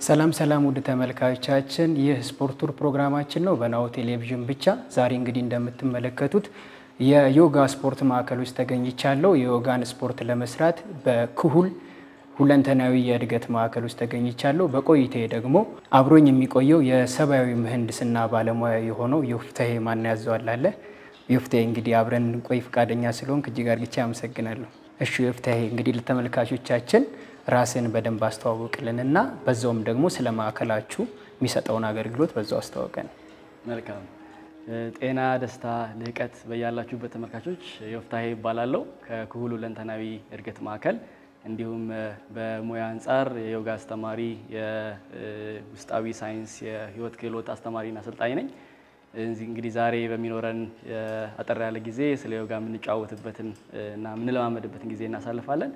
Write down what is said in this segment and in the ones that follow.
ሰላም ሰላም ውድ ተመልካቾቻችን፣ ይህ ስፖርት ቱር ፕሮግራማችን ነው በናሁ ቴሌቪዥን ብቻ። ዛሬ እንግዲህ እንደምትመለከቱት የዮጋ ስፖርት ማዕከል ውስጥ ተገኝቻለሁ። የዮጋን ስፖርት ለመስራት በክሁል ሁለንተናዊ የእድገት ማዕከል ውስጥ ተገኝቻለሁ። በቆይታዬ ደግሞ አብሮኝ የሚቆየው የሰብአዊ ምህንድስና ባለሙያ የሆነው ዮፍታሔ ማን ያዘዋል አለ። ዮፍታሔ እንግዲህ አብረን እንቆይ ፈቃደኛ ስለሆንክ እጅግ አድርጌ አመሰግናለሁ። እሺ ዮፍታሔ እንግዲህ ለተመልካቾቻችን ራስን በደንብ አስተዋውቅልን እና በዛውም ደግሞ ስለ ማዕከላችሁ የሚሰጠውን አገልግሎት በዛው አስተዋውቀን። መልካም ጤና፣ ደስታ፣ ልህቀት በያላችሁበት ተመልካቾች ዮፍታሔ ይባላለሁ ከክሁል ሁለንተናዊ እድገት ማዕከል እንዲሁም በሙያ አንጻር የዮጋ አስተማሪ፣ የውስጣዊ ሳይንስ የህይወት ክህሎት አስተማሪና አሰልጣኝ ነኝ። እንግዲህ ዛሬ በሚኖረን አጠር ያለ ጊዜ ስለ ዮጋ የምንጫወትበትን እና የምንለማመድበትን ጊዜ እናሳልፋለን።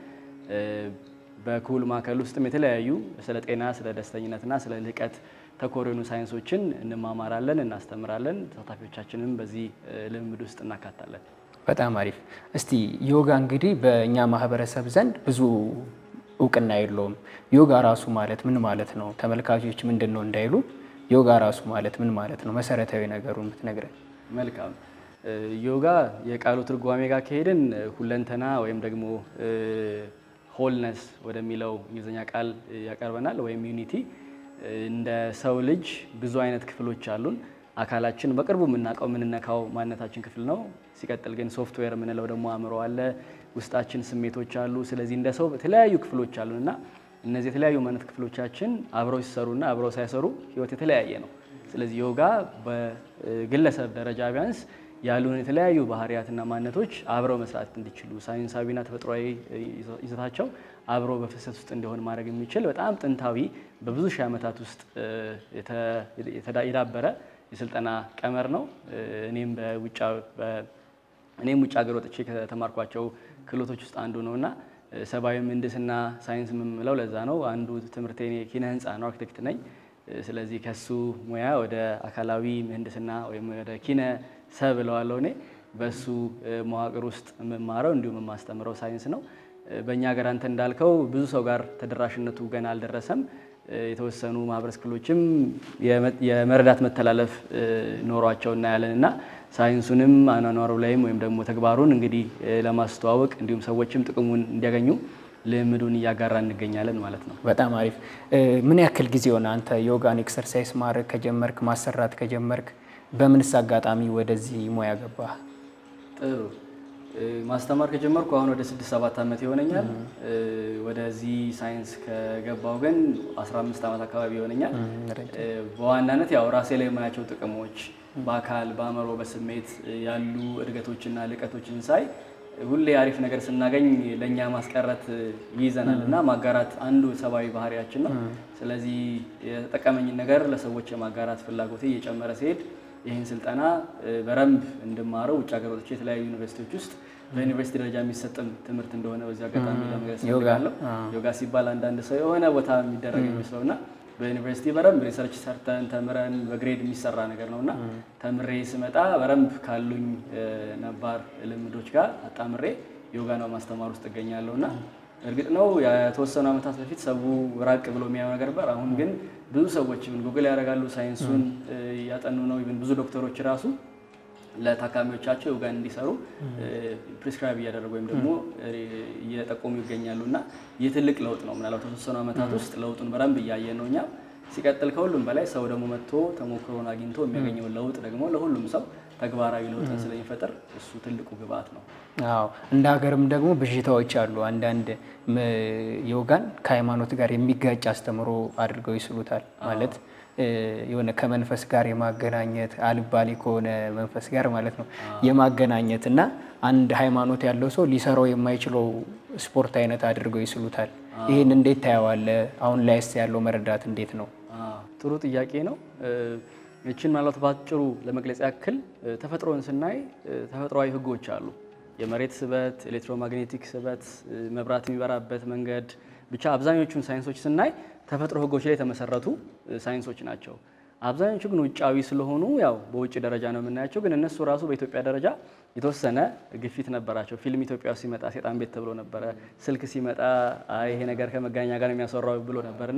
በክሁል ማዕከል ውስጥም የተለያዩ ስለ ጤና፣ ስለ ደስተኝነትና ስለ ልህቀት ተኮር የሆኑ ሳይንሶችን እንማማራለን፣ እናስተምራለን። ተሳታፊዎቻችንም በዚህ ልምምድ ውስጥ እናካታለን። በጣም አሪፍ። እስቲ ዮጋ እንግዲህ በእኛ ማህበረሰብ ዘንድ ብዙ እውቅና የለውም። ዮጋ ራሱ ማለት ምን ማለት ነው? ተመልካቾች ምንድን ነው እንዳይሉ ዮጋ ራሱ ማለት ምን ማለት ነው? መሰረታዊ ነገሩን ብትነግረን። መልካም። ዮጋ የቃሉ ትርጓሜ ጋር ከሄድን ሁለንተና ወይም ደግሞ ሆልነስ ወደሚለው እንግሊዝኛ ቃል ያቀርበናል። ወይም ዩኒቲ። እንደ ሰው ልጅ ብዙ አይነት ክፍሎች አሉን። አካላችን በቅርቡ የምናውቀው የምንነካው ማንነታችን ክፍል ነው። ሲቀጥል ግን ሶፍትዌር የምንለው ደግሞ አእምሮ አለ፣ ውስጣችን ስሜቶች አሉ። ስለዚህ እንደ ሰው የተለያዩ ክፍሎች አሉን እና እነዚህ የተለያዩ ማንነት ክፍሎቻችን አብረው ሲሰሩና አብረው ሳይሰሩ ህይወት የተለያየ ነው። ስለዚህ ዮጋ በግለሰብ ደረጃ ቢያንስ ያሉን የተለያዩ ባህሪያትና ማንነቶች አብረው መስራት እንዲችሉ ሳይንሳዊና ተፈጥሯዊ ይዘታቸው አብሮ በፍሰት ውስጥ እንዲሆን ማድረግ የሚችል በጣም ጥንታዊ በብዙ ሺህ ዓመታት ውስጥ የዳበረ የስልጠና ቀመር ነው። እኔም እኔም ውጭ ሀገር ወጥቼ ከተማርኳቸው ክህሎቶች ውስጥ አንዱ ነው እና ሰብአዊ ምህንድስና ሳይንስ የምንለው ለዛ ነው። አንዱ ትምህርቴ ኪነ ህንፃ ነው፣ አርክቴክት ነኝ። ስለዚህ ከሱ ሙያ ወደ አካላዊ ምህንድስና ወይም ወደ ኪነ ሰብ እለዋለሁ እኔ በሱ መዋቅር ውስጥ የምማረው እንዲሁም የማስተምረው ሳይንስ ነው። በእኛ ሀገር አንተ እንዳልከው ብዙ ሰው ጋር ተደራሽነቱ ገና አልደረሰም። የተወሰኑ ማህበረሰብ ክፍሎችም የመረዳት መተላለፍ ኖሯቸው እናያለን እና ሳይንሱንም አኗኗሩ ላይም ወይም ደግሞ ተግባሩን እንግዲህ ለማስተዋወቅ እንዲሁም ሰዎችም ጥቅሙን እንዲያገኙ ልምዱን እያጋራ እንገኛለን ማለት ነው። በጣም አሪፍ። ምን ያክል ጊዜ ሆነ አንተ ዮጋን ኤክሰርሳይዝ ማድረግ ከጀመርክ ማሰራት ከጀመርክ? በምንስ አጋጣሚ ወደዚህ ሙያ ገባህ? ጥሩ ማስተማር ከጀመርኩ አሁን ወደ ስድስት ሰባት ዓመት ይሆነኛል። ወደዚህ ሳይንስ ከገባው ግን 15 ዓመት አካባቢ ይሆነኛል። በዋናነት ያው ራሴ ላይ የማያቸው ጥቅሞች በአካል በአእምሮ፣ በስሜት ያሉ እድገቶችና ልቀቶችን ሳይ ሁሌ አሪፍ ነገር ስናገኝ ለእኛ ማስቀረት ይይዘናል እና ማጋራት አንዱ ሰብአዊ ባህሪያችን ነው። ስለዚህ የተጠቀመኝን ነገር ለሰዎች የማጋራት ፍላጎቴ እየጨመረ ሲሄድ ይህን ስልጠና በረንብ እንድማረው ውጭ ሀገር ወጥቼ የተለያዩ ዩኒቨርሲቲዎች ውስጥ በዩኒቨርሲቲ ደረጃ የሚሰጥም ትምህርት እንደሆነ በዚህ አጋጣሚ ለመግለጽ እፈልጋለሁ። ዮጋ ሲባል አንዳንድ ሰው የሆነ ቦታ የሚደረግ የሚመስለው እና በዩኒቨርሲቲ በረንብ ሪሰርች ሰርተን ተምረን በግሬድ የሚሰራ ነገር ነው እና ተምሬ ስመጣ በረንብ ካሉኝ ነባር ልምዶች ጋር አጣምሬ ዮጋ ነው ማስተማር ውስጥ እገኛለሁ እና እርግጥ ነው የተወሰኑ ዓመታት በፊት ሰው ራቅ ብሎ የሚያየው ነገር ነበር። አሁን ግን ብዙ ሰዎች ጉግል ያደርጋሉ፣ ሳይንሱን እያጠኑ ነው። ኢቭን ብዙ ዶክተሮች ራሱ ለታካሚዎቻቸው ዮጋን እንዲሰሩ ፕሪስክራይብ እያደረጉ ወይም ደግሞ እየጠቆሙ ይገኛሉ እና ይህ ትልቅ ለውጥ ነው። ምናልባት በተወሰኑ ዓመታት ውስጥ ለውጡን በደንብ እያየን ነው እኛ። ሲቀጥል ከሁሉም በላይ ሰው ደግሞ መጥቶ ተሞክሮን አግኝቶ የሚያገኘውን ለውጥ ደግሞ ለሁሉም ሰው ተግባራዊ ለውጥን ስለሚፈጥር እሱ ትልቁ ግብአት ነው። አዎ እንደ ሀገርም ደግሞ ብዥታዎች አሉ። አንዳንድ ዮጋን ከሃይማኖት ጋር የሚጋጭ አስተምሮ አድርገው ይስሉታል። ማለት የሆነ ከመንፈስ ጋር የማገናኘት አልባሌ ከሆነ መንፈስ ጋር ማለት ነው የማገናኘት እና አንድ ሃይማኖት ያለው ሰው ሊሰራው የማይችለው ስፖርት አይነት አድርገው ይስሉታል። ይህን እንዴት ታየዋለህ? አሁን ላይስ ያለው መረዳት እንዴት ነው? ጥሩ ጥያቄ ነው። ይችን ምናልባት በአጭሩ ለመግለጽ ያክል ተፈጥሮን ስናይ ተፈጥሯዊ ህጎች አሉ። የመሬት ስበት፣ ኤሌክትሮማግኔቲክ ስበት፣ መብራት የሚበራበት መንገድ፣ ብቻ አብዛኞቹን ሳይንሶች ስናይ ተፈጥሮ ህጎች ላይ የተመሰረቱ ሳይንሶች ናቸው። አብዛኞቹ ግን ውጫዊ ስለሆኑ ያው በውጭ ደረጃ ነው የምናያቸው። ግን እነሱ ራሱ በኢትዮጵያ ደረጃ የተወሰነ ግፊት ነበራቸው። ፊልም ኢትዮጵያ ውስጥ ሲመጣ ሴጣን ቤት ተብሎ ነበረ። ስልክ ሲመጣ አይ ይሄ ነገር ከመገናኛ ጋር የሚያሰራው ብሎ ነበር እና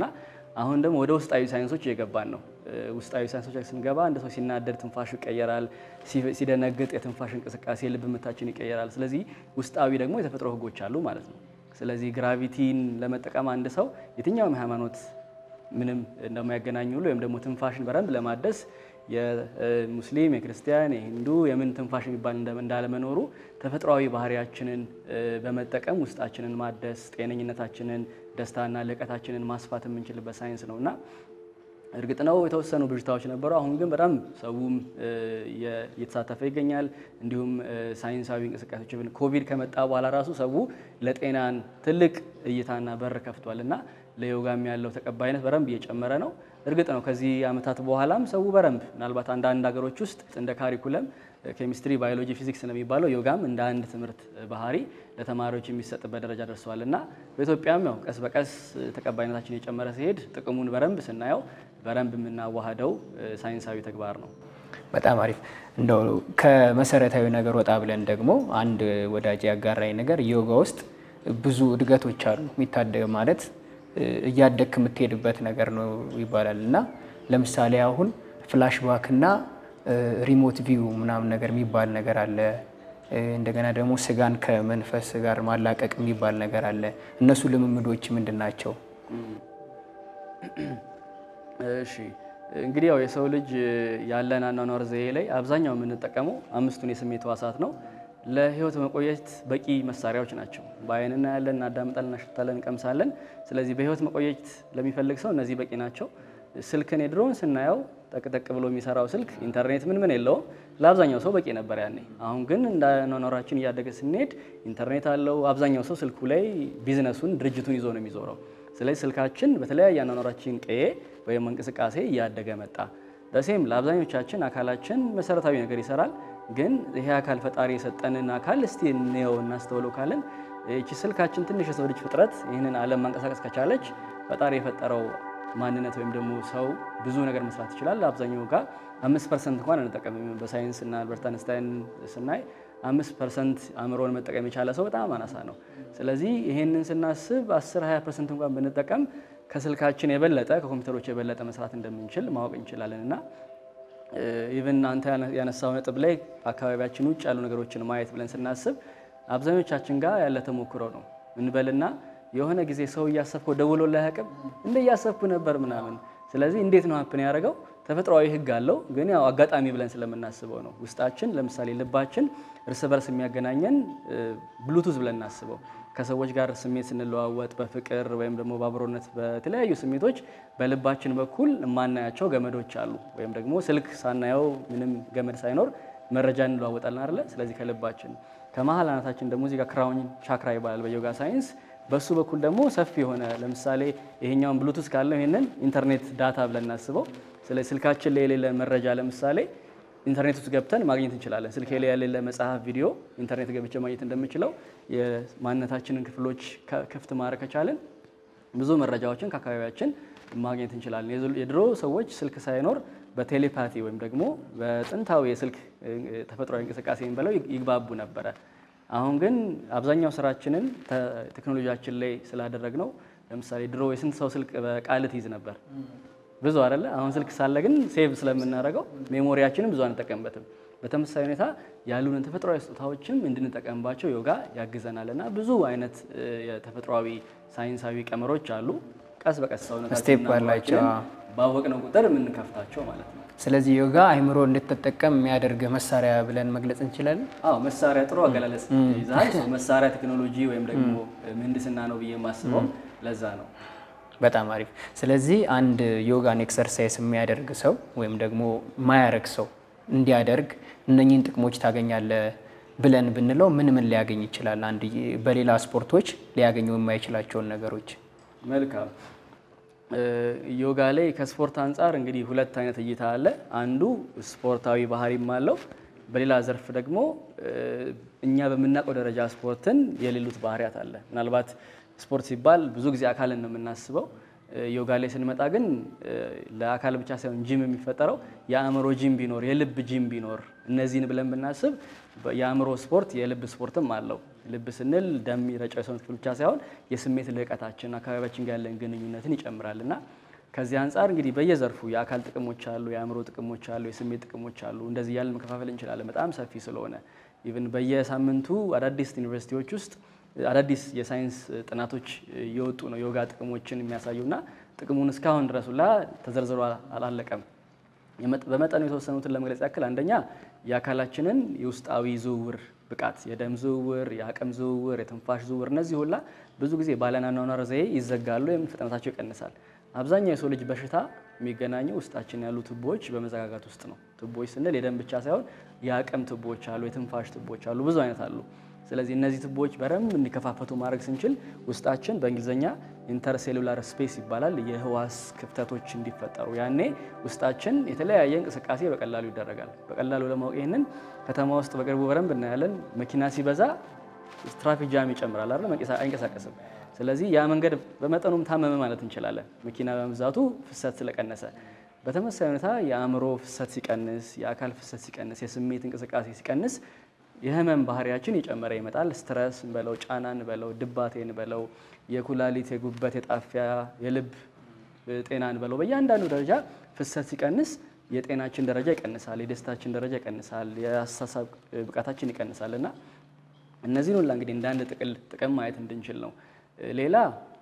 አሁን ደግሞ ወደ ውስጣዊ ሳይንሶች እየገባን ነው። ውስጣዊ ሳይንሶች ላይ ስንገባ አንድ ሰው ሲናደድ ትንፋሹ ይቀየራል፣ ሲደነግጥ የትንፋሽ እንቅስቃሴ የልብ ምታችን ይቀየራል። ስለዚህ ውስጣዊ ደግሞ የተፈጥሮ ህጎች አሉ ማለት ነው። ስለዚህ ግራቪቲን ለመጠቀም አንድ ሰው የትኛውም ሃይማኖት ምንም እንደማያገናኝ ሁሉ ወይም ደግሞ ትንፋሽን በደንብ ለማደስ የሙስሊም፣ የክርስቲያን፣ የሂንዱ የምን ትንፋሽ የሚባል እንዳለመኖሩ ተፈጥሯዊ ባህሪያችንን በመጠቀም ውስጣችንን ማደስ ጤነኝነታችንን፣ ደስታና ልቀታችንን ማስፋት የምንችልበት ሳይንስ ነው እና እርግጥ ነው የተወሰኑ ብዥታዎች ነበሩ። አሁን ግን በጣም ሰውም እየተሳተፈ ይገኛል። እንዲሁም ሳይንሳዊ እንቅስቃሴዎች ኮቪድ ከመጣ በኋላ ራሱ ሰው ለጤናን ትልቅ እይታና በር ከፍቷል እና ለዮጋም ያለው ተቀባይነት በደንብ እየጨመረ ነው። እርግጥ ነው ከዚህ ዓመታት በኋላም ሰው በደንብ ምናልባት አንዳንድ ሀገሮች ውስጥ እንደ ካሪኩለም ኬሚስትሪ፣ ባዮሎጂ፣ ፊዚክስ ነው የሚባለው ዮጋም እንደ አንድ ትምህርት ባህሪ ለተማሪዎች የሚሰጥበት ደረጃ ደርሰዋል እና በኢትዮጵያም ያው ቀስ በቀስ ተቀባይነታችን የጨመረ ሲሄድ ጥቅሙን በደንብ ስናየው በደንብ የምናዋህደው ሳይንሳዊ ተግባር ነው። በጣም አሪፍ። እንደው ከመሰረታዊ ነገር ወጣ ብለን ደግሞ አንድ ወዳጅ ያጋራኝ ነገር ዮጋ ውስጥ ብዙ እድገቶች አሉ። የሚታደግ ማለት እያደግክ የምትሄድበት ነገር ነው ይባላል እና ለምሳሌ አሁን ፍላሽ ባክ እና ሪሞት ቪው ምናምን ነገር የሚባል ነገር አለ። እንደገና ደግሞ ስጋን ከመንፈስ ጋር ማላቀቅ የሚባል ነገር አለ። እነሱ ልምምዶች ምንድን ናቸው? እሺ እንግዲህ ያው የሰው ልጅ ያለን አኗኗር ዘዬ ላይ አብዛኛው የምንጠቀመው አምስቱን የስሜት ሕዋሳት ነው። ለህይወት መቆየት በቂ መሳሪያዎች ናቸው። በአይን እናያለን፣ እናዳምጣለን፣ እናሸታለን፣ እንቀምሳለን። ስለዚህ በህይወት መቆየት ለሚፈልግ ሰው እነዚህ በቂ ናቸው። ስልክን የድሮውን ስናየው ጠቅጠቅ ብሎ የሚሰራው ስልክ ኢንተርኔት ምን ምን የለውም። ለአብዛኛው ሰው በቂ ነበር ያኔ። አሁን ግን እንደ አኗኗራችን እያደገ ስንሄድ ኢንተርኔት አለው። አብዛኛው ሰው ስልኩ ላይ ቢዝነሱን ድርጅቱን ይዞ ነው የሚዞረው። ስለዚህ ስልካችን በተለያየ አኗኗራችን ቀዬ ወይም እንቅስቃሴ እያደገ መጣ። በሴም ለአብዛኞቻችን አካላችን መሰረታዊ ነገር ይሰራል። ግን ይሄ አካል ፈጣሪ የሰጠንን አካል እስቲ እንየው እናስተውለው ካለን ይቺ ስልካችን ትንሽ የሰው ልጅ ፍጥረት ይህንን ዓለም ማንቀሳቀስ ከቻለች ፈጣሪ የፈጠረው ማንነት ወይም ደግሞ ሰው ብዙ ነገር መስራት ይችላል። አብዛኛው ጋር አምስት ፐርሰንት እንኳን አንጠቀምም። በሳይንስ እና አልበርት አንስታይን ስናይ አምስት ፐርሰንት አእምሮን መጠቀም የቻለ ሰው በጣም አናሳ ነው። ስለዚህ ይህንን ስናስብ አስር ሀያ ፐርሰንት እንኳን ብንጠቀም ከስልካችን የበለጠ ከኮምፒውተሮች የበለጠ መስራት እንደምንችል ማወቅ እንችላለን እና ኢቨን አንተ ያነሳው ነጥብ ላይ አካባቢያችን ውጭ ያሉ ነገሮችን ማየት ብለን ስናስብ አብዛኞቻችን ጋር ያለ ተሞክሮ ነው እንበልና የሆነ ጊዜ ሰው እያሰብከው ደውሎ ላይ አያውቅም እንደ እያሰብኩ ነበር ምናምን። ስለዚህ እንዴት ነው ሀፕን ያደረገው? ተፈጥሯዊ ሕግ አለው፣ ግን ያው አጋጣሚ ብለን ስለምናስበው ነው። ውስጣችን ለምሳሌ ልባችን እርስ በርስ የሚያገናኘን ብሉቱዝ ብለን እናስበው። ከሰዎች ጋር ስሜት ስንለዋወጥ በፍቅር ወይም ደግሞ በአብሮነት በተለያዩ ስሜቶች በልባችን በኩል የማናያቸው ገመዶች አሉ። ወይም ደግሞ ስልክ ሳናየው ምንም ገመድ ሳይኖር መረጃ እንለዋወጣለን አይደለ? ስለዚህ ከልባችን ከመሀል አናታችን ደግሞ እዚህ ጋር ክራውን ቻክራ ይባላል በዮጋ ሳይንስ። በሱ በኩል ደግሞ ሰፊ የሆነ ለምሳሌ ይሄኛውን ብሉቱዝ ካለው ይሄንን ኢንተርኔት ዳታ ብለን እናስበው። ስለዚህ ስልካችን ላይ የሌለ መረጃ ለምሳሌ ኢንተርኔት ውስጥ ገብተን ማግኘት እንችላለን። ስልክ ላይ የሌለ መጽሐፍ፣ ቪዲዮ ኢንተርኔት ገብቼ ማግኘት እንደምችለው የማንነታችንን ክፍሎች ክፍት ማድረግ ከቻለን ብዙ መረጃዎችን ከአካባቢያችን ማግኘት እንችላለን። የድሮ ሰዎች ስልክ ሳይኖር በቴሌፓቲ ወይም ደግሞ በጥንታዊ የስልክ ተፈጥሯዊ እንቅስቃሴ ብለው ይግባቡ ነበረ። አሁን ግን አብዛኛው ስራችንን ቴክኖሎጂያችን ላይ ስላደረግ ነው። ለምሳሌ ድሮ የስንት ሰው ስልክ በቃል ትይዝ ነበር? ብዙ አይደለ? አሁን ስልክ ሳለ ግን ሴቭ ስለምናደርገው ሜሞሪያችንን ብዙ አንጠቀምበትም። በተመሳሳይ ሁኔታ ያሉንን ተፈጥሯዊ ስጦታዎችም እንድንጠቀምባቸው ዮጋ ያግዘናል እና ብዙ አይነት የተፈጥሯዊ ሳይንሳዊ ቀመሮች አሉ። ቀስ በቀስ ስቴፕ አላቸው። ባወቅነው ቁጥር የምንከፍታቸው ማለት ነው። ስለዚህ ዮጋ አይምሮ እንድትጠቀም የሚያደርግ መሳሪያ ብለን መግለጽ እንችላለን። አዎ መሳሪያ ጥሩ አገላለጽ ይዛል። መሳሪያ ቴክኖሎጂ ወይም ደግሞ ምህንድስና ነው ብዬ የማስበው ለዛ ነው። በጣም አሪፍ። ስለዚህ አንድ ዮጋን ኤክሰርሳይዝ የሚያደርግ ሰው ወይም ደግሞ ማያረግ ሰው እንዲያደርግ እነኚህን ጥቅሞች ታገኛለህ ብለን ብንለው ምን ምን ሊያገኝ ይችላል? አንድ በሌላ ስፖርቶች ሊያገኘው የማይችላቸውን ነገሮች። መልካም ዮጋ ላይ ከስፖርት አንጻር እንግዲህ ሁለት አይነት እይታ አለ። አንዱ ስፖርታዊ ባህሪም አለው። በሌላ ዘርፍ ደግሞ እኛ በምናውቀው ደረጃ ስፖርትን የሌሉት ባህሪያት አለ። ምናልባት ስፖርት ሲባል ብዙ ጊዜ አካልን ነው የምናስበው። ዮጋ ላይ ስንመጣ ግን ለአካል ብቻ ሳይሆን ጂም የሚፈጠረው የአእምሮ ጂም ቢኖር የልብ ጂም ቢኖር እነዚህን ብለን ብናስብ የአእምሮ ስፖርት የልብ ስፖርትም አለው። ልብ ስንል ደም የሚረጨው የሰውነት ክፍል ብቻ ሳይሆን የስሜት ልዕቀታችን አካባቢያችን ጋር ያለን ግንኙነትን ይጨምራል እና ከዚህ አንጻር እንግዲህ በየዘርፉ የአካል ጥቅሞች አሉ፣ የአእምሮ ጥቅሞች አሉ፣ የስሜት ጥቅሞች አሉ። እንደዚህ እያልን መከፋፈል እንችላለን በጣም ሰፊ ስለሆነ ኢቭን በየሳምንቱ አዳዲስ ዩኒቨርሲቲዎች ውስጥ አዳዲስ የሳይንስ ጥናቶች እየወጡ ነው ዮጋ ጥቅሞችን የሚያሳዩና ጥቅሙን እስካሁን ድረስ ሁላ ተዘርዝሮ አላለቀም። በመጠኑ የተወሰኑትን ለመግለጽ ያክል አንደኛ የአካላችንን የውስጣዊ ዝውውር ብቃት፣ የደም ዝውውር፣ የአቅም ዝውውር፣ የትንፋሽ ዝውውር እነዚህ ሁላ ብዙ ጊዜ ባለናኗኗር ዘዬ ይዘጋሉ ወይም ፍጥነታቸው ይቀንሳል። አብዛኛው የሰው ልጅ በሽታ የሚገናኘው ውስጣችን ያሉ ቱቦዎች በመዘጋጋት ውስጥ ነው። ቱቦዎች ስንል የደም ብቻ ሳይሆን የአቅም ቱቦዎች አሉ፣ የትንፋሽ ቱቦዎች አሉ፣ ብዙ አይነት አሉ። ስለዚህ እነዚህ ቱቦዎች በደንብ እንዲከፋፈቱ ማድረግ ስንችል ውስጣችን በእንግሊዝኛ ኢንተርሴሉላር ስፔስ ይባላል የህዋስ ክፍተቶች እንዲፈጠሩ ያኔ ውስጣችን የተለያየ እንቅስቃሴ በቀላሉ ይደረጋል። በቀላሉ ለማወቅ ይህንን ከተማ ውስጥ በቅርቡ በደንብ እናያለን። መኪና ሲበዛ ትራፊክ ጃም ይጨምራል አይደል? አይንቀሳቀስም። ስለዚህ ያ መንገድ በመጠኑም ታመመ ማለት እንችላለን፣ መኪና በመብዛቱ ፍሰት ስለቀነሰ። በተመሳሳይ ሁኔታ የአእምሮ ፍሰት ሲቀንስ፣ የአካል ፍሰት ሲቀንስ፣ የስሜት እንቅስቃሴ ሲቀንስ የህመም ባህሪያችን እየጨመረ ይመጣል። ስትረስ እንበለው፣ ጫና እንበለው፣ ድባቴ እንበለው፣ የኩላሊት፣ የጉበት፣ የጣፊያ፣ የልብ ጤና እንበለው፣ በእያንዳንዱ ደረጃ ፍሰት ሲቀንስ የጤናችን ደረጃ ይቀንሳል፣ የደስታችን ደረጃ ይቀንሳል፣ የአስተሳሰብ ብቃታችን ይቀንሳል እና እነዚህን ሁላ እንግዲህ እንደ አንድ ጥቅል ጥቅም ማየት እንድንችል ነው። ሌላ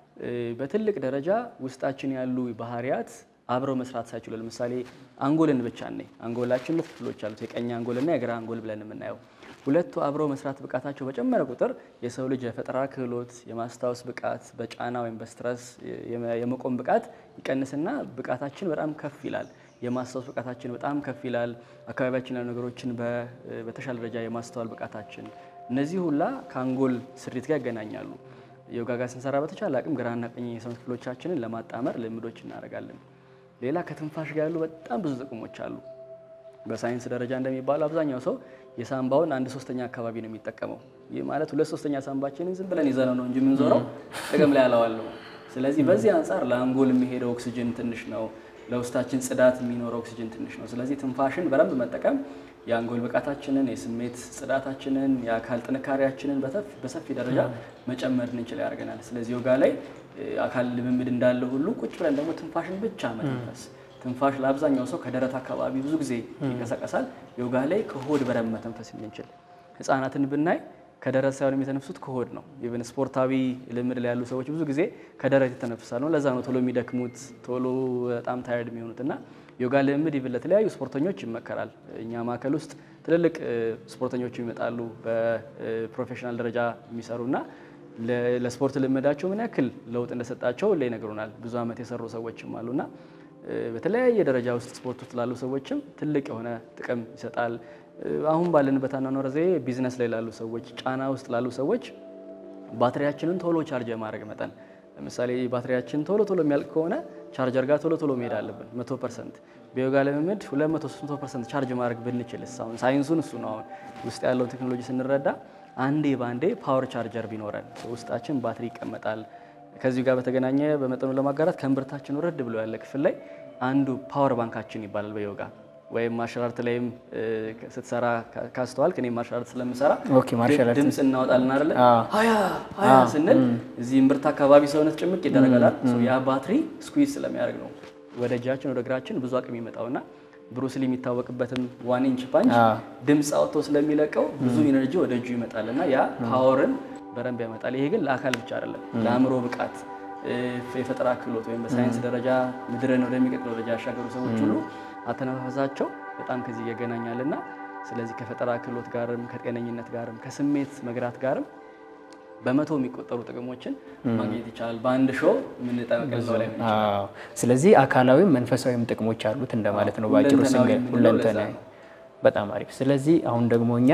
በትልቅ ደረጃ ውስጣችን ያሉ ባህሪያት አብረው መስራት ሳይችሉ ለምሳሌ አንጎልን ብቻ ነኝ። አንጎላችን ሁለት ክፍሎች አሉት፣ የቀኝ አንጎልና የግራ አንጎል ብለን የምናየው ሁለቱ አብረው መስራት ብቃታቸው በጨመረ ቁጥር የሰው ልጅ የፈጠራ ክህሎት፣ የማስታወስ ብቃት፣ በጫና ወይም በስትረስ የመቆም ብቃት ይቀንስና ብቃታችን በጣም ከፍ ይላል። የማስታወስ ብቃታችን በጣም ከፍ ይላል። አካባቢያችን ያሉ ነገሮችን በተሻለ ደረጃ የማስተዋል ብቃታችን፣ እነዚህ ሁላ ከአንጎል ስሪት ጋር ይገናኛሉ። ዮጋ ጋር ስንሰራ በተቻለ አቅም ግራና ቀኝ የሰውነት ክፍሎቻችንን ለማጣመር ልምዶች እናደርጋለን። ሌላ ከትንፋሽ ጋር ያሉ በጣም ብዙ ጥቅሞች አሉ። በሳይንስ ደረጃ እንደሚባለው አብዛኛው ሰው የሳምባውን አንድ ሶስተኛ አካባቢ ነው የሚጠቀመው። ይህ ማለት ሁለት ሶስተኛ ሳምባችንን ዝም ብለን ይዘነው ነው እንጂ የምንዞረው ጥቅም ላይ ያለዋለሁ። ስለዚህ በዚህ አንጻር ለአንጎል የሚሄደው ኦክሲጅን ትንሽ ነው፣ ለውስጣችን ጽዳት የሚኖረው ኦክሲጅን ትንሽ ነው። ስለዚህ ትንፋሽን በደንብ መጠቀም የአንጎል ብቃታችንን፣ የስሜት ጽዳታችንን፣ የአካል ጥንካሬያችንን በሰፊ ደረጃ መጨመር እንችል ያደርገናል። ስለዚህ ዮጋ ላይ አካል ልምምድ እንዳለ ሁሉ ቁጭ ብለን ደግሞ ትንፋሽን ብቻ መተንፈስ ትንፋሽ ለአብዛኛው ሰው ከደረት አካባቢ ብዙ ጊዜ ይንቀሳቀሳል። ዮጋ ላይ ከሆድ በደንብ መተንፈስ እንችል። ህፃናትን ብናይ ከደረት ሳይሆን የሚተነፍሱት ከሆድ ነው። ኢቨን ስፖርታዊ ልምድ ላይ ያሉ ሰዎች ብዙ ጊዜ ከደረት ይተነፍሳሉ። ለዛ ነው ቶሎ የሚደክሙት ቶሎ በጣም ታየርድ የሚሆኑት እና ዮጋ ልምድ ኢቨን ለተለያዩ ስፖርተኞች ይመከራል። እኛ ማዕከል ውስጥ ትልልቅ ስፖርተኞች ይመጣሉ በፕሮፌሽናል ደረጃ የሚሰሩና ለስፖርት ልምዳቸው ምን ያክል ለውጥ እንደሰጣቸው ላይ ይነግሩናል። ብዙ ዓመት የሰሩ ሰዎችም አሉና በተለያየ ደረጃ ውስጥ ስፖርት ውስጥ ላሉ ሰዎችም ትልቅ የሆነ ጥቅም ይሰጣል። አሁን ባለንበት አኗኗር ዘዬ ቢዝነስ ላይ ላሉ ሰዎች፣ ጫና ውስጥ ላሉ ሰዎች ባትሪያችንን ቶሎ ቻርጅ የማድረግ መጠን ለምሳሌ ባትሪያችን ቶሎ ቶሎ የሚያልቅ ከሆነ ቻርጀር ጋር ቶሎ ቶሎ መሄድ አለብን። መቶ ፐርሰንት በዮጋ ልምምድ ሁለት መቶ ሶስት መቶ ፐርሰንት ቻርጅ ማድረግ ብንችልስ? አሁን ሳይንሱን እሱ ነው። አሁን ውስጥ ያለውን ቴክኖሎጂ ስንረዳ አንዴ በአንዴ ፓወር ቻርጀር ቢኖረን ውስጣችን ባትሪ ይቀመጣል። ከዚሁ ጋር በተገናኘ በመጠኑ ለማጋራት ከእምብርታችን ወረድ ብሎ ያለ ክፍል ላይ አንዱ ፓወር ባንካችን ይባላል በዮጋ ወይም ማርሻል አርት ላይም ስትሰራ ካስተዋል ከኔ ማርሻል አርት ስለምሰራ ኦኬ ማርሻል አርት ድምፅ እናወጣለን አይደለ? ሀያ ሀያ ስንል እዚህ እምብርት አካባቢ ሰውነት ጭምቅ ይደረጋል። ያ ባትሪ ስኩዊዝ ስለሚያደርግ ነው ወደ እጃችን ወደ እግራችን ብዙ አቅም ይመጣውና ብሩስሊ የሚታወቅበትም ዋን ኢንች ፓንች ድምፅ አውጥቶ ስለሚለቀው ብዙ ኢነርጂ ወደ እጁ ይመጣል እና ያ ፓወርን በደንብ ያመጣል። ይሄ ግን ለአካል ብቻ አይደለም፣ ለአእምሮ ብቃት፣ የፈጠራ ክህሎት ወይም በሳይንስ ደረጃ ምድርን ወደሚቀጥለው ደረጃ ያሻገሩ ሰዎች ሁሉ አተነፋፈሳቸው በጣም ከዚህ ይገናኛል እና ስለዚህ ከፈጠራ ክህሎት ጋርም ከጤነኝነት ጋርም ከስሜት መግራት ጋርም በመቶ የሚቆጠሩ ጥቅሞችን ማግኘት ይቻላል። በአንድ ሾው የምንጠቀለው ላይ ስለዚህ አካላዊም መንፈሳዊም ጥቅሞች አሉት እንደማለት ነው በአጭሩ ስንገር ሁለንተናዊ። በጣም አሪፍ። ስለዚህ አሁን ደግሞ እኛ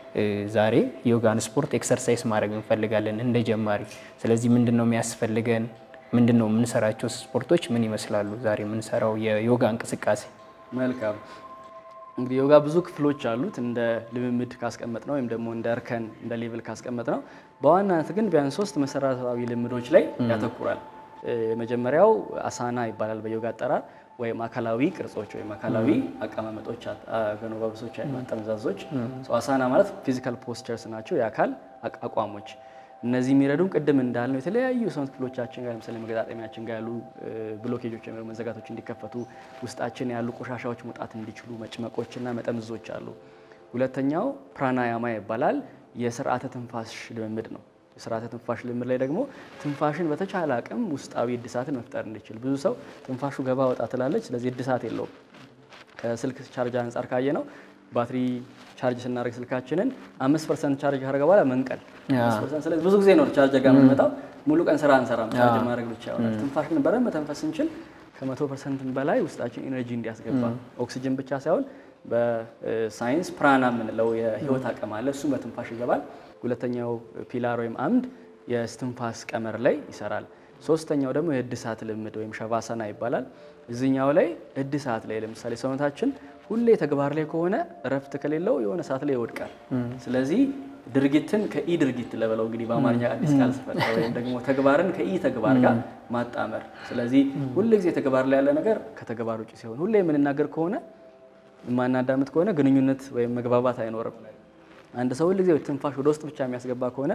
ዛሬ ዮጋን ስፖርት ኤክሰርሳይዝ ማድረግ እንፈልጋለን እንደ ጀማሪ። ስለዚህ ምንድን ነው የሚያስፈልገን? ምንድን ነው የምንሰራቸው ስፖርቶች ምን ይመስላሉ? ዛሬ የምንሰራው የዮጋ እንቅስቃሴ መልካም እንግዲህ ዮጋ ብዙ ክፍሎች አሉት። እንደ ልምምድ ካስቀመጥ ነው ወይም ደግሞ እንደ እርከን እንደ ሌቭል ካስቀመጥ ነው። በዋናነት ግን ቢያንስ ሶስት መሰረታዊ ልምዶች ላይ ያተኩራል። የመጀመሪያው አሳና ይባላል በዮጋ አጠራር፣ ወይም አካላዊ ቅርጾች ወይም አካላዊ አቀማመጦች፣ ገኖባብሶች፣ አጠመዛዞች። አሳና ማለት ፊዚካል ፖስቸርስ ናቸው፣ የአካል አቋሞች። እነዚህ የሚረዱን ቅድም እንዳልነው የተለያዩ የሰውነት ክፍሎቻችን ጋር ለምሳሌ መገጣጠሚያችን ጋር ያሉ ብሎኬጆች ወይም መዘጋቶች እንዲከፈቱ ውስጣችን ያሉ ቆሻሻዎች መውጣት እንዲችሉ መጭመቆችና መጠምዞች አሉ። ሁለተኛው ፕራናያማ ይባላል። የስርዓተ ትንፋሽ ልምምድ ነው። የስርዓተ ትንፋሽ ልምምድ ላይ ደግሞ ትንፋሽን በተቻለ አቅም ውስጣዊ እድሳትን መፍጠር እንዲችል ብዙ ሰው ትንፋሹ ገባ ወጣ ትላለች፣ ስለዚህ እድሳት የለውም። ከስልክ ቻርጅ አንጻር ካየ ነው ባትሪ ቻርጅ ስናደርግ ስልካችንን አምስት ፐርሰንት ቻርጅ ካደረገ በኋላ መንቀል። ስለዚህ ብዙ ጊዜ ነው ቻርጅ ጋር የምንመጣው። ሙሉ ቀን ስራ አንሰራም፣ ቻርጅ ማድረግ ብቻ ይሆናል። ትንፋሽ ግን በደንብ መተንፈስ ስንችል ከመቶ ፐርሰንት በላይ ውስጣችን ኢነርጂ እንዲያስገባ ኦክሲጅን ብቻ ሳይሆን በሳይንስ ፕራና የምንለው የህይወት አቅም አለ። እሱም በትንፋሽ ይገባል። ሁለተኛው ፒላር ወይም አምድ የስትንፋስ ቀመር ላይ ይሰራል። ሶስተኛው ደግሞ የእድሳት ልምድ ወይም ሸቫሰና ይባላል። እዚኛው ላይ እድሳት ላይ ለምሳሌ ሰውነታችን ሁሌ ተግባር ላይ ከሆነ እረፍት ከሌለው የሆነ ሰዓት ላይ ይወድቃል። ስለዚህ ድርጊትን ከኢ ድርጊት ለበለው እንግዲህ በአማርኛ አዲስ ቃል ስፈጠረ ወይም ደግሞ ተግባርን ከኢ ተግባር ጋር ማጣመር። ስለዚህ ሁሌ ጊዜ ተግባር ላይ ያለ ነገር ከተግባር ውጭ ሲሆን ሁሌ የምንናገር ከሆነ የማናዳምጥ ከሆነ ግንኙነት ወይም መግባባት አይኖርም። አንድ ሰው ሁልጊዜ ትንፋሽ ወደ ውስጥ ብቻ የሚያስገባ ከሆነ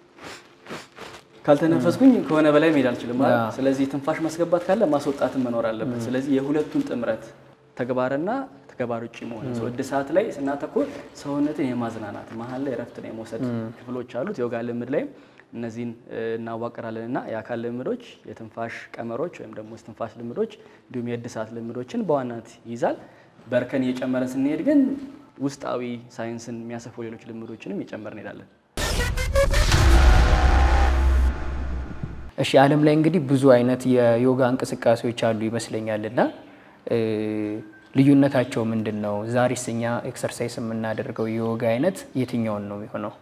ካልተነፈስኩኝ ከሆነ በላይ መሄድ አልችልም ማለት። ስለዚህ ትንፋሽ ማስገባት ካለ ማስወጣትን መኖር አለበት። ስለዚህ የሁለቱን ጥምረት ተግባርና ተግባር ውጭ መሆን ሰው እድሳት ላይ ስናተኩር ሰውነትን የማዝናናት መሀል ላይ እረፍትን የመውሰድ ክፍሎች አሉት። የዮጋ ልምድ ላይም እነዚህን እናዋቅራለን እና የአካል ልምዶች፣ የትንፋሽ ቀመሮች ወይም ደግሞ የትንፋሽ ልምዶች እንዲሁም የእድሳት ልምዶችን በዋናነት ይይዛል። በርከን እየጨመረ ስንሄድ ግን ውስጣዊ ሳይንስን የሚያሰፉ ሌሎች ልምዶችንም እየጨመር እንሄዳለን። እሺ ዓለም ላይ እንግዲህ ብዙ አይነት የዮጋ እንቅስቃሴዎች አሉ ይመስለኛል እና ልዩነታቸው ምንድን ነው? ዛሬስ እኛ ኤክሰርሳይዝ የምናደርገው የዮጋ አይነት የትኛውን ነው የሚሆነው?